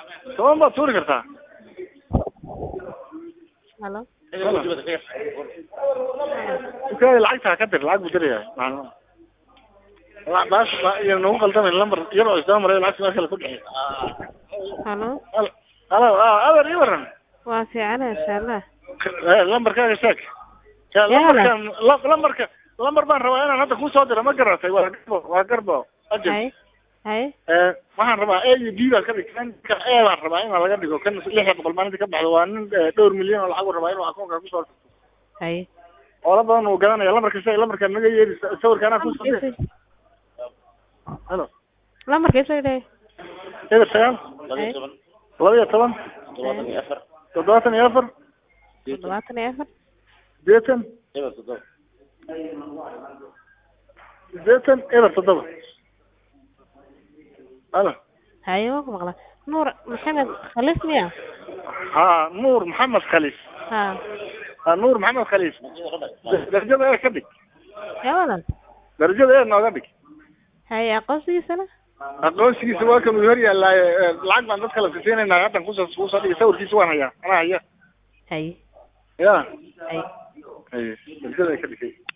toban baad tuuri kartaa halo dukaada lacagta ha ka dir lacag buu diraya baas iyo nagu qaldamin lambar iyadoo isdaba maray lacagta meel kale ku dhexey halo halo adeer ii waran waa fiicana insha allah lambarkaaga sheeg Ya, Yaala. lambarkan la- lambarka lambar baan rabaa inaan hadda kusoo diro ma garatay waa garbo waa garbo ajab hay hay Eh, waxaan rabaa a iyo b baan ka dhig kan ka e baan rabaa in laga dhigo kan lixda boqol maalinta ka baxdo waa nin eh, dhowr milyan oo lacag uu rabaa inuu akoonka kusoo dirto hay oola badan uu gadanaya lambarka sheeg lambarka naga yeeri sawirka anaa kusoo dir halo lambarkiisa idhay eber sagaal hay laba iyo toban toddobaatan iyo afar toddobaatan iyo afar sideetan sideetan eber toddoba halo haye waa ku maqla nuur maxamed khalis miya ha nuur maxamed khaliif ha ha nuur maxamed khaliif darajada ee ka dhig yaa wadan darajada ee nooga dhig haye aqoonsigiisana aqoonsigiisa waa kan uu hor yaallaaye eh, lacag baan dadka la sisiinayna haddan kusoo kusoo dhigay sawirkiisa waan hayaa anaa haya haye ya haye haye darajada ee ka dhigay